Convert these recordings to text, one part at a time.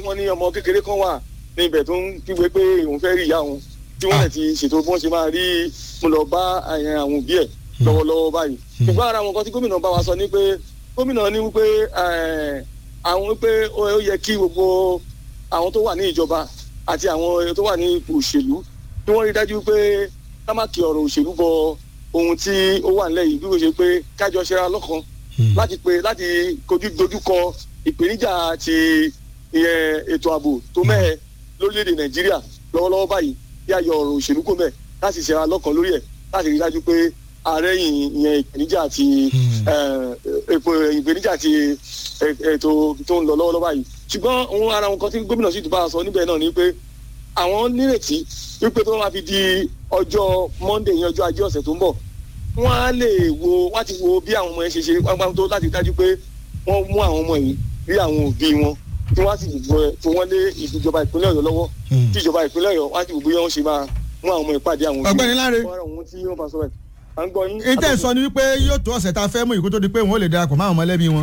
wọ́n ní ọmọ kékeré kan wà ní ibẹ̀ tó ń kígbe pé òun fẹ́ rí ìyá òun tí wọ́n lè ti ṣètò bí wọ́n ṣe máa rí mo lọ bá àyàn àwọn òbí ẹ̀ lọ́wọ́lọ́wọ́ báyìí ṣùgbọ́n ara àwọn nǹkan tí gómìnà bá wa sọ ni pé gómìnà ní wípé eh, àwọn wípé ó ó yẹ kí gbogbo àwọn tó wà ní ìjọba àti àwọn tó wà ní ipò òṣèlú kí wọ́n rí dájú pé ká má kí ọ̀rọ̀ òṣèlú bọ ohun tí ó wà nílẹ̀ yìí bí wọ́n ṣe pé kájọ ṣera lọ́kàn láti pé láti kojú dojúkọ ìpèníjà ti ìyẹn ètò ààbò tó mẹ́ẹ̀ lórílẹ̀‐èdè nàìjíríà lọ́wọ́lọ́wọ́ báyìí bí ayọ̀ ọ̀rọ̀ òṣèlú kò mẹ́ẹ̀ láti ṣera lọ́kàn lórí ẹ̀ láti rí dájú pé ààrẹ yìí ìyẹn ìpèníjà ti èpò ìpèníjà ti ètò tó ń lọ lọ́wọ́lọ́wọ́ báyìí ṣùgbọ́n òun ara wọn kan tí gómìnà sì tún bá a sọ níbẹ̀ náà ni pé àwọn nírètí wípé tó máa fi di ọjọ́ monday yẹn ọjọ́ ajé ọ̀sẹ̀ tó ń bọ̀ wọ́n á lè wo wọ́n á ti wo bí àwọn ọmọ yẹn ṣe ṣe pápá tó láti dájú pé wọ́n mú àwọn ọmọ yìí rí àwọn òbí wọn tí wọ́n á sì fi wọ́n lé ìjọba ìpínlẹ̀ ọ̀yọ́ lọ́wọ́ tí ìjọba ìpínlẹ̀ ọ̀yọ́ wọ́n á sì wò bóyá wọ́n ṣe máa mú àwọn ọmọ ìpàdé àwọn òbí Ọ̀gbẹ́ni Láre. wọ́n á rà wọ́n tí wọ́n bá sọ ẹ̀ à ń gbọ́ yín. ìtẹ̀ sọ ni wípé yóò tó ọ̀sẹ̀ tá a fẹ́ mú ìkó tó di pé wọ́n ó lè darapọ̀ mọ́ àwọn mọ̀lẹ́bí wọn.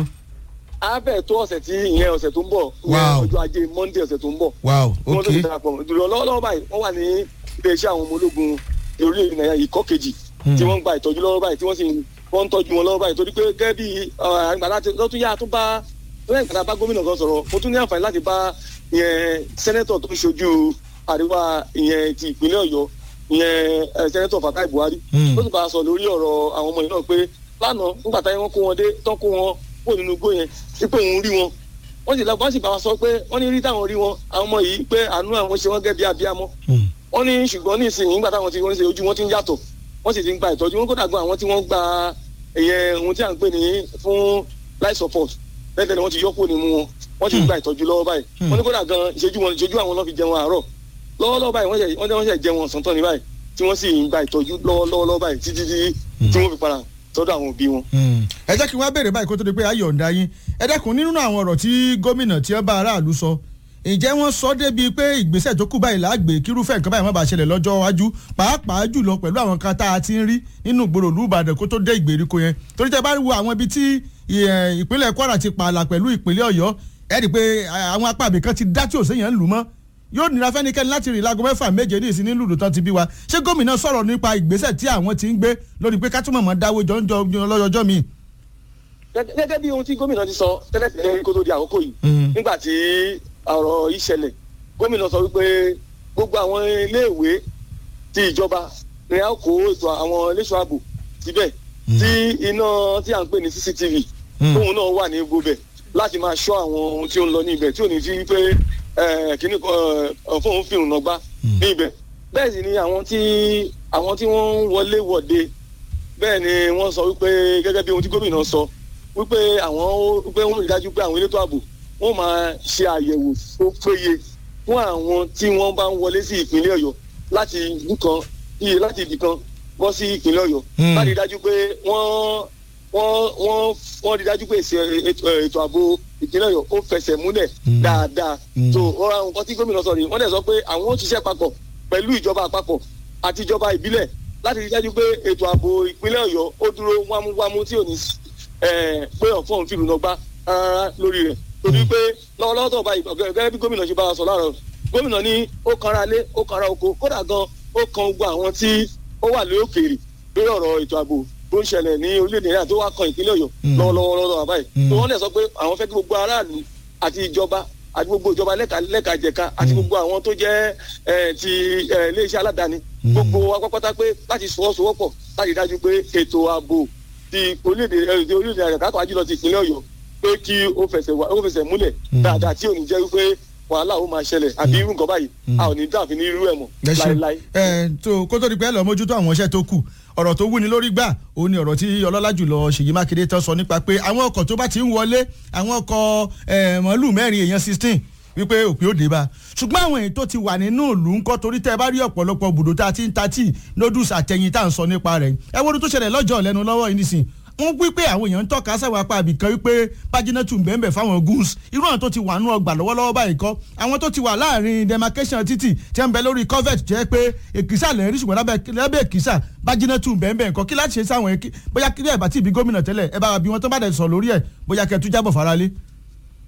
á fẹ́ tó ọ̀sẹ̀ tí ìyẹn ọ̀sẹ̀ tó ń bọ̀ ìyẹn Wow. ọjọ́ ajé monday ọ̀sẹ̀ tó ń bọ̀ wow wọ́n tó ok ti darapọ̀ mọ́ ìdúró lọ́wọ́lọ́wọ́ báyìí wọ́n wà ní iléeṣẹ́ àwọn ọmọ ológun orílẹ̀-èdè nàìjíríà ìkọ́ kejì tí wọ́n ń gba ìtọ́jú lọ́wọ́ báyìí tí wọ́n sì ń wọ́n ń tọ́jú wọn lọ́wọ́ báyìí torí pé gẹ́gẹ́ bí àgbàlá lọ́tún yá tó bá lẹ́yìn ìgbàlá bá gómìnà kan sọ̀rọ̀ mo tún ní àǹfààní láti bá ìyẹn sẹ́nẹ́tọ̀ tó ń ṣojú àríwá ìyẹn ti ìpínlẹ̀ ọ̀yọ́ ìyẹn eh, sẹ́nẹ́tọ̀ fatai buhari Hmm. ó sì bá a sọ lórí ọ̀rọ̀ àwọn ọmọ yìí náà pé lánàá nígbà táyé wọn kó wọn dé tán kó wọn kó nínú igbó yẹn wípé òun rí wọn wọ́n sì lọ́gbọ́n sì bá wa sọ pé wọ́n ní rí táwọn rí wọn àwọn ọmọ yìí pé àánú àwọn ṣe wọ́n gẹ́ bí abiyamọ wọ́n ní ṣùgbọ́n ní ìsìn nígbà táwọn ti wọ́n ṣe ojú wọn ti ń yàtọ̀ wọ́n sì ti ń gba ìtọ́jú wọn kódà gan àwọn tí wọ́n gba ẹ̀yẹ ohun tí à ń pè ní fún life support lẹ́tẹ̀ ni wọ́n ti yọ́pọ̀ nínú wọn wọ́n ti ń gba ìtọ́jú lọ́wọ́ báyìí wọ́n ní kódà gan ìṣẹ́jú wọn ìṣẹ́jú àwọn lọ́ fi jẹun àárọ̀ lọ́wọ́lọ́wọ́ báyìí wọ́n ṣe wọ́n ṣe wọ́n ṣe jẹun ọ̀sán tán ní báyìí tí wọ́n sì ń gba ìtọ́jú lọ́wọ́lọ́wọ́ báyìí títí tí tí wọ́n fi padà sọ́dọ̀ àwọn òbí wọn. ẹ jẹ́ kí wọ́n á béèrè báyìí kó tó di pé ayọ̀ ń da yín ẹ dẹ́kun nínú àwọn ọ̀rọ̀ tí gómìnà tí ó bá aráàlú sọ ǹjẹ́ wọ́n sọ débi pé ìgbésẹ̀ tó kù báyìí láàgbé kírúfẹ́ nǹkan báyìí má bàa ṣẹlẹ̀ lọ́jọ́ iwájú pàápàá jùlọ pẹ̀lú àwọn kan tá a ti ń rí nínú ìgboro ìlú Ìbàdàn kó tó dé ìgbèríko yẹn torí tẹ bá wo àwọn ibi tí ì- ìpínlẹ̀ Kwara ti pààlà pẹ̀lú ìpínlẹ̀ Ọ̀yọ́ ẹ rí i pé àwọn apá àbíkan ti dá tí òsèyàn ń lù mọ́ yóò nira fẹ́nikẹ́ni láti rìn láago mẹ́fà méje ní ìsinmi lùdù tán ti bí wa ṣé gómìnà sọ̀rọ̀ nípa ìgbésẹ̀ tí àwọn ti ń gbé lórí pé ká túmọ̀ mọ́ dáwọ́ jọ́njọ́ lọ́jọ́jọ́ mi. Gẹ́gẹ́- gẹ́gẹ́ bí ohun tí gómìnà ti sọ tẹ́lẹ̀ tẹ́lẹ̀ kó tó di àkókò yìí Mhm. nígbà tí ọ̀rọ̀ yìí ṣẹlẹ̀ gómìnà sọ wípé gbogbo àwọn iléèwé ti ìjọba ni a kó ètò àwọn iléeṣọ́ ààbò síbẹ̀ tí iná tí à ń pè ní cctv Mhm. tóun náà wà ní gbogbo bẹ̀ láti máa ṣọ́ àwọn ohun tí ó ń lọ ní ibẹ̀ tí ò ní fi pé eh, kíní kan fóun fi ìrùnà gbá ní ibẹ̀ bẹ́ẹ̀ sì ni àwọn tí àwọn tí wọ́n ń wọlé wọ̀de bẹ́ẹ̀ ni wọ́n sọ wípé gẹ́gẹ́ bí ohun tí gómìnà sọ wípé àwọn wípé wọ́n rí dájú pé àwọn elétò ààbò wọ́n máa ṣe àyẹ̀wò tó péye fún àwọn tí wọ́n bá ń wọlé sí ìpínlẹ̀ ọ̀yọ́ láti ìlú kan iye láti ibì kan bọ́ sí ìpínlẹ̀ ọ̀yọ́ Hmm. láti rí dájú pé wọ́n wọ́n wọ́n wọ́n rí dájú pé èsì- ètò ètò ààbò ìpínlẹ̀ ọ̀yọ́ ó fẹsẹ̀ múlẹ̀ Hmm. dáadáa Hmm. tó ọ̀rọ̀ àwọn nǹkan tí gómìnà sọ rèé wọ́n dẹ̀ sọ pé àwọn ó ṣiṣẹ́ papọ̀ pẹ̀lú ìjọba àpapọ̀ àti ìjọba ìbílẹ̀ láti rí dájú pé ètò ààbò ìpínlẹ̀ ọ̀yọ́ ó dúró wámúwámú tí ò ní eh, pé ọ̀fọ́n fìlú náà gbá rárá lórí rẹ̀ torí pé lọ́wọ́lọ́wọ́ tó báyìí gẹ́gẹ́ bí gómìnà ṣe bá wa sọ láàárọ̀ gómìnà ní ó kanra lé ó kanra oko kódà gan ó kan gbogbo àwọn tí ó wà lórí òkèèrè lórí ọ̀rọ̀ ètò ààbò tó ń ṣẹlẹ̀ ní orílẹ̀-èdè náà tó wá kan ìpínlẹ̀ ọ̀yọ́ Mm. lọ́wọ́lọ́wọ́ lọ́wọ́ báyìí Mm. tó wọ́n dẹ̀ sọ pé àwọn fẹ́ kí gbogbo aráàlú àti ìjọba àti gbogbo ìjọba lẹ́ka lẹ́ka jẹ̀ka àti gbogbo àwọn tó jẹ́ eh, ti eh, iléeṣẹ́ aládàáni Mm. gbogbo wa pátápátá pé láti fọwọ́sowọ́pọ̀ láti dájú pé ètò ààbò ti orílẹ̀-èdè eh, ti orílẹ̀-èdè àyàká tó àjùlọ ti ìpínlẹ̀ ọ̀yọ́ pé kí ó fẹsẹ̀ wá- ó fẹsẹ̀ múlẹ̀ Mm. dáadáa tí ò ní jẹ́ wípé wàhálà ó máa ṣẹlẹ̀ àbí irú nǹkan báyìí Mm. a ò ní dàbí ní irú ẹ̀ mọ́ ẹ ṣeun láéláé. ẹ tó kó tó di pé ẹ lọ mójútó àwọn iṣẹ́ tó kù ọ̀rọ̀ tó wúni lórí gbà òun ni ọ̀rọ̀ tí ọlọ́lá jùlọ Ṣèyí Mákindé tán sọ nípa pé àwọn ọkọ̀ tó bá ti ń wọlé àwọn ọkọ̀ ẹ̀, màálù mẹ́rin èèyàn sixteen wípé òpin ó dé bá ṣùgbọ́n àwọn èyí tó ti wà nínú ìlú ńkọ́ torí tẹ́ ẹ bá rí ọ̀pọ̀lọpọ̀ bùdó tá a ti ń ta tíì noodles àtẹ̀yìn tá à ń sọ nípa rẹ̀ ẹ wo ohun tó ṣẹlẹ̀ lọ́jọ́ lẹ́nu lọ́wọ́ yìí nísìn wọ́n wí pé àwọn èèyàn ń tọ́ka sáwọn apá àbìkan wípé pájínátù ń bẹ́ẹ̀ fáwọn goons irú àwọn tó ti wà nú ọgbà lọ́wọ́lọ́wọ́ báyìí kọ́ àwọn tó ti wà láàrin demarcation títì tí wọ́n ń bẹ lórí covert jẹ́ pé èkìsà lè rí ṣùgbọ́n lábẹ́ lábẹ́ èkìsà pájínátù ń bẹ́ẹ̀ kọ́ kí láti ṣe sáwọn èkì bóyá kí ẹ bá ti bí gómìnà tẹ́lẹ̀ ẹ bá wa bí wọn tó bá dẹ̀ sọ lórí ẹ̀ bóyá kẹ́ ẹ tún jábọ̀ faralé.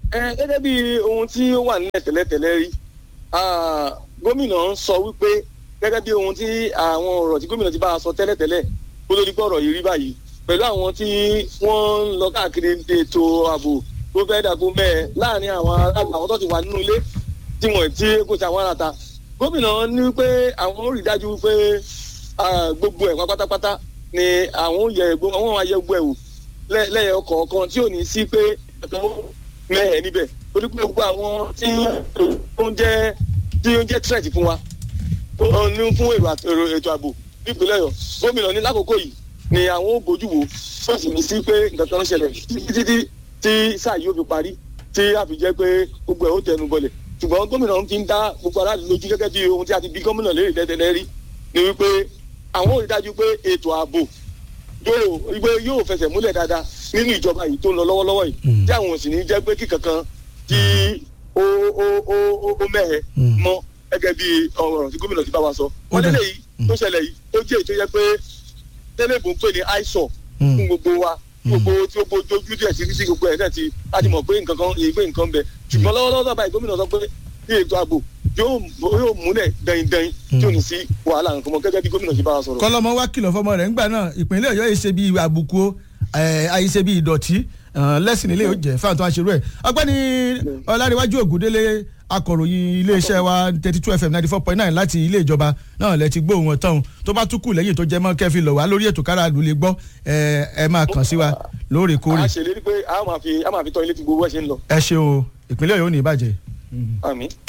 ẹ gẹ́gẹ́ bí ohun tí ó wà nílẹ̀ tẹ́lẹ̀tẹ́lẹ̀ rí ah, gómìnà ń sọ wípé gẹ́gẹ́ bí ohun tí àwọn ọ̀rọ̀ tí gómìnà ti bá a sọ tẹ́lẹ̀tẹ́lẹ̀ kó lórí pé ọ̀rọ̀ yìí rí báyìí pẹ̀lú àwọn tí wọ́n ń lọ káàkiri ètò ààbò tó fẹ́ dàgbò mẹ́ẹ̀ láàrin àwọn aráàlú àwọn tó ti wà nínú ilé tí wọ́n ti kó ti àwọn aráta gómìnà ní pé àwọn ò rí dájú pé ah, gbogbo ẹ̀ pátápátá ni àwọn ò yẹ gbogbo àwọn máa yẹ gbogbo ẹ̀ wò lẹ́- lẹ́yìn ọkọ̀ọ̀kan tí ò ní sí pé ẹ̀kan mẹ́ẹ̀ níbẹ̀ torí pé gbogbo àwọn tí ó ń jẹ́ tí ó ń jẹ́ threat fún wa ó ní fún èrò àt- èrò ètò ààbò nípínlẹ̀ ọ̀yọ́ gómìnà ní lákòókò yìí ni àwọn ò bójú wo tó sì ní sí pé nǹkan kan ń ṣẹlẹ̀ títí títí tí sáà yóò fi parí tí a fi jẹ́ pé gbogbo ẹ̀ ó tẹnu bọlẹ̀ ṣùgbọ́n gómìnà fi ń dá gbogbo aráàlú lójú gẹ́gẹ́ bí ohun tí a ti bí gómìnà lérè tẹ́tẹ́lẹ́ rí ni wípé àwọn ò rí dájú pé ètò ààbò yóò wípé yóò fẹsẹ̀ múlẹ̀ dáadáa nínú ìjọba yìí tó ń lọ lọ́wọ́lọ́wọ́ yìí tí àwọn ò sì ní jẹ́ pé kíkankan tí ó ó ó ó ó mẹ́hẹ̀ Mm. mọ́ gẹ́gẹ́ bí ọ̀rọ̀ tí gómìnà ti bá wa sọ. wọ́n dà. lélẹ̀ yìí tó ṣẹlẹ̀ yìí ó jẹ́ ètò yẹ pé tẹ́lẹ̀ bò ń pè ní àìsàn Mm. fún gbogbo wa gbogbo tí ó bójú ojú díẹ̀ sí sí gbogbo ẹ̀ náà ti láti mọ̀ pé nǹkan kan èyí pé nǹkan ń bẹ ṣùgbọ́n lọ́wọ́lọ́wọ́ báyìí gómìnà sọ pé ní ètò ààbò yóò yóò múlẹ̀ dẹ̀yìndẹ̀yìn tí ò ní sí wàhálà nǹkan mọ́ gẹ́gẹ́ bí gómìnà ti bá wa sọ̀rọ̀. kọlọmọ wa kìlọ̀ fọmọ rẹ̀ ńgbà náà ìpínlẹ̀ ọ̀yọ́ yìí ṣe bí àbùkù o àyíṣe bí ìdọ̀tí lẹ́sìn ilé yóò jẹ́ fáwọn tó wá ṣerú ẹ̀ ọgbẹ́ni ọlárẹ̀wájú ògúndélé akọ̀ròyìn iléeṣẹ́ wa thirty two fm ninety four point nine láti ilé ìjọba náà lẹ ti gbóhùn ọ̀tọ̀hún tó bá tún kù lẹ́yìn tó jẹ́ mọ́ kẹ́fì lọ̀ wá lórí ètò káràlú lè gbọ́ ẹ ẹ máa kàn sí wa lóòrèkóòrè a ṣèlérí pé a máa fi a máa fi tọ́ ilé tí gbogbo ẹ̀ ṣe ń lọ. ẹ ṣe o ìpínlẹ̀ ọ̀yọ́ ò ní ìbàjẹ́. àmín.